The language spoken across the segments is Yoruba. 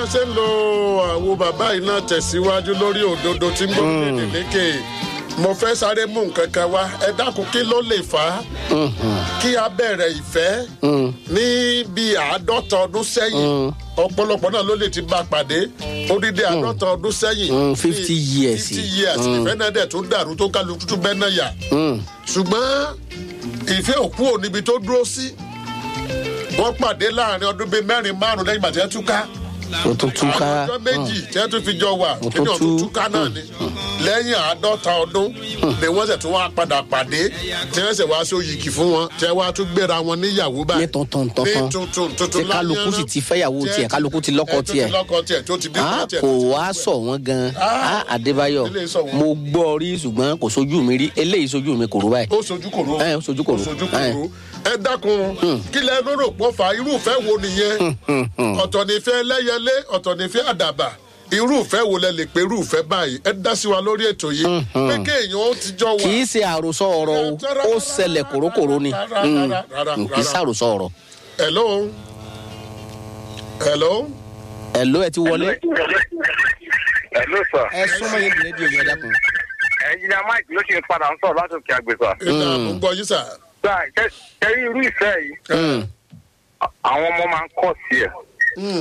ṣe ń lo àwo bàbá yìí náà tẹ̀síwájú lórí òdodo tí ń gbọ́dọ̀ lédè lékè mo fẹ́ sáré mú nǹkan kan wá ẹ dákun kí ló lè fà á kí a bẹ̀rẹ̀ ìfẹ́ ní bíi àádọ́ta ọdún sẹ́yìn ọ̀pọ̀lọpọ̀ náà ló lè ti bá a pàdé odidi àádọ́ta ọdún sẹ́yìn Mm, 50 years. fifty years ìfẹ́ náà dẹ̀ tún dàrú tó kálukú tún bẹ́ẹ̀ náà yà ṣùgbọ́n ìfẹ́ òkú ò níbi tó dúró sí wọ́n pàdé láàrin ọdún bíi mẹ́rin márùn lẹ́yìn ìgbà tí wọ́n túká o tún túká àwọn ọjọ́ méjì tí wọ́n tún fi jọ wà Mo kí ni tún ọ̀tún tú. túká náà ni lẹ́yìn àádọ́ta ọdún ni wọ́n sì tún wá padà pàdé tí wọ́n sì wá sí òyìnkì fún wọn tí wọ́n wá tún gbéra wọn níyàwó báyìí ní tuntun ní tuntun tuntun tuntun tí kálukú sì ti fẹ́yàwó Tí- tiẹ̀ kálukú ti lọ́kọ ẹ, tó tiẹ̀ ti lọ́kọ tiẹ̀ tó ti bí Ah, tiẹ̀ kò tó ti wá gbogbo ẹ̀. sọ wọn gan Ah, Ah, Adébáyọ̀ eléyìí sọ wọ́n. mo gbọ́ rí ṣùgbọ́n kò sojú mi rí eléyìí sojú mi kò rú báyìí. ó sojú kòró Ẹ, ó sojú kòró. ó sojú Ẹ. kòró ẹ dákun kí lẹ lóró pọ̀ fà irúfẹ́ wo nìyẹn ọ̀tọ̀ nífẹ́ lẹ́yẹlé ọ̀tọ̀ nífẹ́ àdàbà irúfẹ́ wo lẹ lè pe irúfẹ́ báyìí ẹ dá sí wa lórí ètò yìí pé kéèyàn ó ti jọ wà. kì í ṣe àròsọ ọ̀rọ̀ o ó ṣẹlẹ̀ kòrókòró ni Rárá, Mm, rárá, rárá, mm, kì í rárá. ṣàròsọ ọ̀rọ̀. hello hello ẹ̀ ló ẹ ti wọlé. Hello sir. ẹ súnmọ́ yín rédíò yẹn dákun. Ẹnjìnìá Mike ló ṣe ń padà ń sọ̀rọ̀ láti òkè àgbèsà. ìdá mo ń gbọ́ yín sà. Sá kẹ́rí irú ìfẹ́ yìí, Mm, à- àwọn ọmọ máa ń kọ̀ sí ẹ̀. Mm,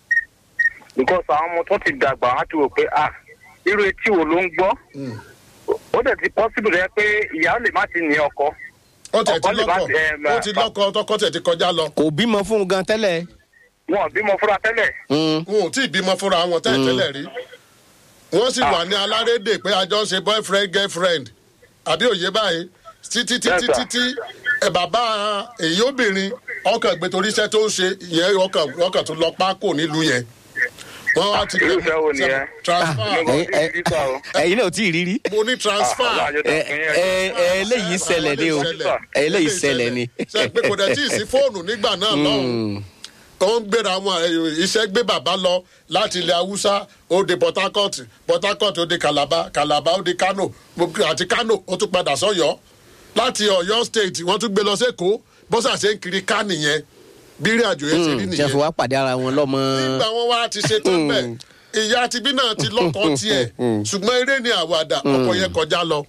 Because àwọn ọmọ tó ti dàgbà á ti wò pé à irú etí wo ló ń gbọ́. mm. Ó dẹ̀ ti possible rẹ pé ìyá lè má ti ní ọkọ. ó tẹ̀ ti Ọkọ lè má lọ́kọ̀ ti, em, ó ti lọ́kọ̀ tọkọ tẹ̀ ti kọjá lọ. kò bímọ fún un gan tẹ́lẹ̀. Wọn ò bímọ fúnra tẹ́lẹ̀. Mm, wọn ò tí ì bímọ fúnra wọn tẹ́lẹ̀ tẹ́lẹ̀ rí wọ́n sì wà ní alárédè pé a jọ ń ṣe boyfriend girlfriend àbí òye báyìí títí títí Yes, sir. títí ẹ bàbá èyí obìnrin ọkàn gbé torí iṣẹ́ tó ń ṣe ìyẹn ọkàn ọkàn tó lọ pákó nílùú yẹn wọ́n wá ti Irú ìfẹ́ wo nìyẹn? transfer Ah, Mo ẹ- ti ẹ- rí sá o. ẹ̀yin náà ò tí ì rí rí. mo ní transfer Ah, Ọlọ́run ẹ ajé tó ẹ ẹ eléyìí ṣẹlẹ̀ ni o ẹ eléyìí ṣẹlẹ̀ ni. ṣe pé kò dẹ̀ tí ì sí fóònù nígbà náà lọ́hùn tó ń gbéra wọn ẹ, iṣẹ́ gbé bàbá lọ láti ilẹ̀ haúsá ó de port harcourt port harcourt ó de calabar calabar ó de kano gbogbo- àti kano ó tún padà sọ́yọ́ láti ọ̀yọ́ state wọ́n tún gbé lọ sẹ́kọ̀ọ́ bọ́sà ṣe ń kiri ká nìyẹn bí ìrìn àjò yẹn ti rí tí a fi nìyẹn wá pàdé ara wọn lọ́mọ. nígbà wọn wá ti ṣe tán bẹ́ẹ̀ ìyá tibí náà ti lọ́kọ tiẹ̀ ṣùgbọ́n eré ni àwàdà ọkọ yẹn kọjá lọ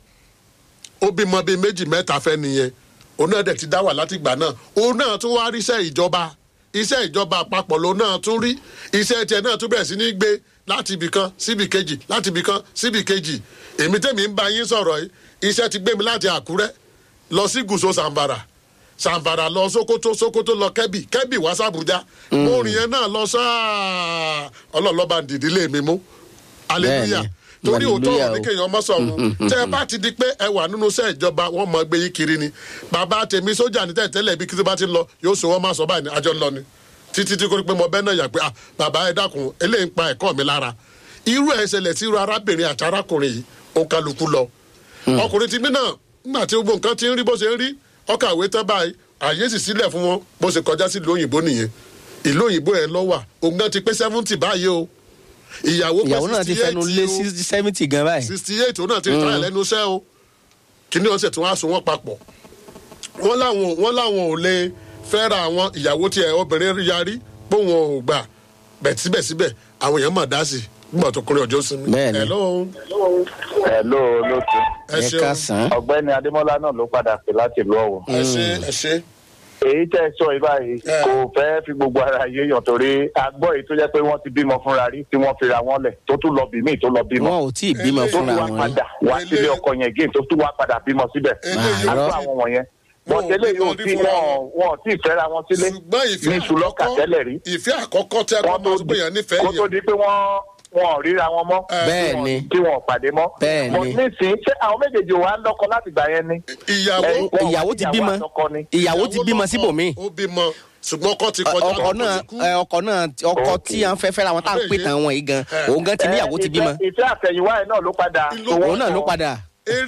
ó bímọ bíi méjì mẹ́ta fẹ́ nìyẹn òun náà dẹ̀ ti dá wà láti ìgbà náà òun náà tún wá ríṣẹ́ ìjọba iṣẹ́ ìjọba àpapọ̀ lòun náà tún rí iṣẹ́ tiẹ̀ náà tún bẹ̀rẹ̀ sí ní gbé láti ibì kan síbì kejì láti ibì kan síbì kejì èmi tèmi ń bá yín sọ̀rọ̀ yìí iṣẹ́ ti gbé mi láti àkúrẹ́ lọ sí gùsò sàǹbàrà sàǹbàrà lọ sokoto sokoto lọ kẹ́bì kẹ́bì wá sàbújá mo rìn yẹn náà lọ sáà ọlọ́ọ̀lọ́ba dìdílé mi mú hallelujah Bẹ́ẹ̀ni, torí òótọ́ hallelujah ọ̀rọ̀ ní o. kéèyàn ọmọ sọ̀run tẹ́ ẹ bá ti di pé ẹ wà nínú iṣẹ́ ìjọba wọ́n mọ gbé yín kiri ni bàbá tèmi sójà ní tẹ̀tẹ́lẹ̀ bí kí bá ti ń lọ yóò sọ wọ́n máa sọ báyìí ní àjọ ń lọ ni títí tí kò ní pé mo bẹ́ẹ̀ náà yà pé ah bàbá ẹ dákun eléyìí ń pa ẹ̀kọ́ mi lára irú ẹ̀ ṣẹlẹ̀ sí irú arábìnrin àti arákùnrin yìí ó kálukú lọ ọkùnrin ti mí náà nígbà tí gbogbo nǹkan ti ń rí bó ṣe ń rí ọkọ̀ àwé tán báyìí àyè sì sílẹ̀ fún wọn bó ṣe kọjá sí ìlú òyìnbó nìyẹn ìlú òyìnbó yẹn lọ wà òun náà ti pé seventy báyìí o ìyàwó pé ìyàwó náà ti 68 fẹnu lé o sí seventy gan báyìí. sixty eight òun náà ti tà lẹ́nu iṣẹ́ o kíní ọ̀sẹ̀ tí wọ́n á so wọ́n papọ̀ wọ́n láwọn wọ́n láwọn ò lè fẹ́ra àwọn ìyàwó tiẹ̀ obìnrin yarí pé wọn ò gbà bẹ̀ síbẹ̀síbẹ̀ àwọn èèyàn mà dá sí i nígbà tó kọrin ọjọ́ sinmi. Bẹ́ẹ̀ni. Hello. Hello lóṣù. ẹ ẹ ṣeun ká sàn. Ọ̀gbẹ́ni Adémọ́lá náà ló padà pè láti ìlú Ọ̀wọ̀. ẹ ṣe ẹ ṣe. èyí tẹ́ ẹ sọ yìí báyìí Eh. kò fẹ́ fi gbogbo ara yéèyàn torí agbọ́ èyí tó jẹ́ pé wọ́n ti bímọ fúnra rí tí wọ́n fira wọn lẹ̀ tó tún lọ bí míì tó lọ bímọ wọn ò tí ì bímọ Eléyìí tó fúnra tún wá wọn rí. padà wá sílé Eléyìí- ọkọ yẹn gé tó tún wá padà bímọ síbẹ̀ Eléyìí- Àárọ̀. àgbọ̀ àwọn wọ̀nyẹn Wọn ò bọ̀tẹ́lẹ̀ bímọ yóò rí tí fúnra wọn wọn ò tí ì fẹ́ra wọn sílé ṣùgbọ́n ìfẹ́ ní ṣùlọ́kà tẹ́lẹ̀ rí ìfẹ́ àkọ́kọ́ tẹ́ kó kọ́ tó máa tó di gbìyàn nífẹ̀ẹ́ kó tó yẹn di pé wọ́n wọn ò ríra wọn mọ́ bẹ́ẹ̀ ni tí wọn ò pàdé mọ́ Bẹ́ẹ̀ ni. But nísìnyí ṣé àwọn méjèèjì wà á lọ́kọ láti gbà yẹn ni ìyàwó Ẹ̀yin- wọn wà ìyàwó ti níyàwó bímọ àtọkọ ni. ìyàwó ti bímọ síbòmíì. ó bímọ ṣùgbọ́n ọkọ ti kọjá ọkọ náà ti kú. ẹ, ọkọ náà ọkọ tí à ń fẹ́ fẹ́ra wọn tá à ń pè tán wọn yìí gan òun gan ti níyàwó ti bímọ ìfẹ́ ìfẹ́ àtẹ̀yìnwá ẹ̀ náà ló padà Ìlú- so wọ́n òun náà ló kọ. padà